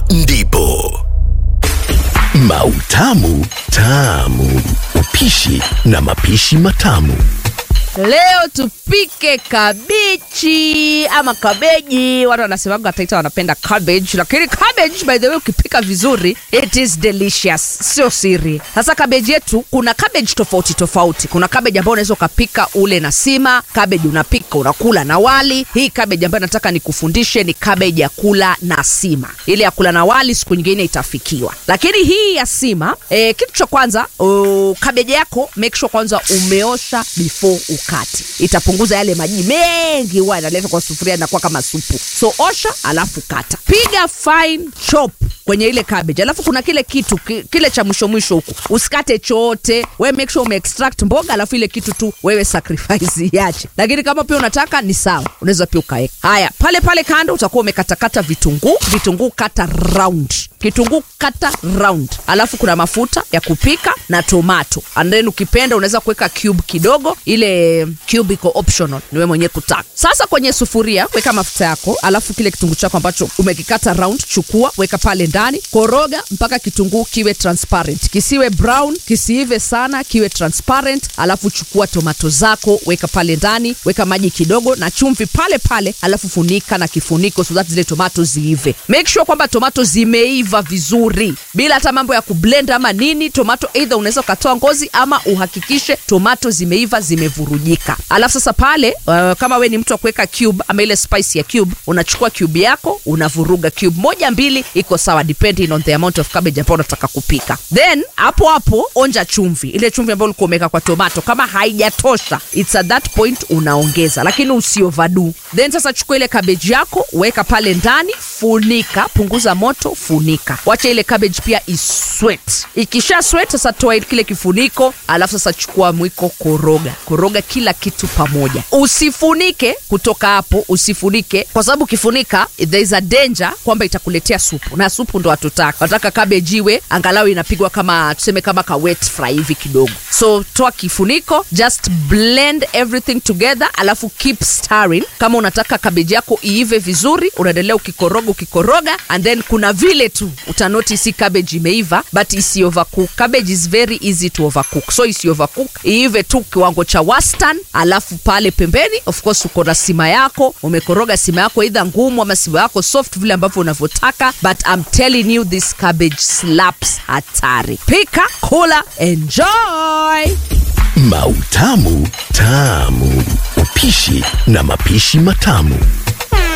ndipo Mautamu Tamu, upishi na mapishi matamu. Leo tupike kabichi ama kabeji. Watu wanasemaga Taita wanapenda cabbage, lakini cabbage by the way ukipika vizuri it is delicious, sio siri. Sasa kabeji yetu, kuna cabbage tofauti tofauti. Kuna cabbage ambayo unaweza ukapika ule na sima, cabbage unapika unakula na wali. Hii cabbage ambayo nataka nikufundishe ni cabbage ya kula na sima. Ile ya kula na wali siku nyingine itafikiwa, lakini hii ya sima eh, kitu cha kwanza uh, cabbage yako make sure kwanza umeosha before ukati, itapunguza yale maji mengi huwa yanaleta kwa sufuria, inakuwa kama supu. So osha, alafu kata, piga fine chop kwenye ile cabbage, alafu kuna kile kitu ki- kile cha mwisho mwisho huku, usikate chote, we make sure ume extract mboga, alafu ile kitu tu wewe sacrifice iache, lakini kama pia unataka ni sawa, unaweza pia ukaweka haya pale pale kando. Utakuwa umekatakata vitunguu, vitunguu kata round, kitunguu kata round, alafu kuna mafuta ya kupika na tomato, and then ukipenda unaweza kuweka cube kidogo, ile cube iko optional, ni wewe mwenyewe kutaka. Sasa kwenye sufuria weka mafuta yako, alafu kile kitunguu chako ambacho umekikata round, chukua weka pale ndani, koroga mpaka kitunguu kiwe transparent, kisiwe brown, kisiive sana, kiwe transparent. Alafu chukua tomato zako weka pale ndani, weka maji kidogo na chumvi pale pale, alafu funika na kifuniko so that zile tomato ziive. Make sure kwamba tomato zimeiva vizuri bila hata mambo ya kublend ama nini. Tomato either unaweza ukatoa ngozi ama uhakikishe tomato zimeiva zimevurujika. Alafu sasa pale uh, kama we ni mtu wa kuweka cube ama ile spice ya cube, unachukua cube yako unavuruga cube moja mbili, iko sawa depending on the amount of cabbage ambayo unataka kupika. Then hapo hapo onja chumvi, ile chumvi ambayo ulikuwa umeweka kwa tomato. Kama haijatosha, it's at that point unaongeza, lakini usioverdo. Then sasa chukua ile cabbage yako weka pale ndani, funika, punguza moto, funika, wacha ile cabbage pia isweat. Ikisha sweat sasa toa kile kifuniko, alafu sasa chukua mwiko, koroga koroga kila kitu pamoja, usifunike kutoka hapo, usifunike kwa sababu ukifunika there is a danger kwamba itakuletea supu, na supu ndo hatutaka. Nataka cabbage iwe angalau inapigwa kama tuseme kama ka wet fry hivi kidogo. So toa kifuniko, just blend everything together, alafu keep stirring. Kama unataka cabbage yako iive vizuri, unaendelea ukikoroga ukikoroga, and then kuna vile tu utanoti si cabbage imeiva, but isi overcook. Cabbage is very easy to overcook, so isi overcook, iive tu kiwango cha wastani. Alafu pale pembeni, of course, uko na sima yako, umekoroga sima yako either ngumu ama sima yako soft, vile ambavyo unavyotaka, but I'm telling you this cabbage slaps hatari. Pika, kula, enjoy. Mautamu Tamu, upishi na mapishi matamu.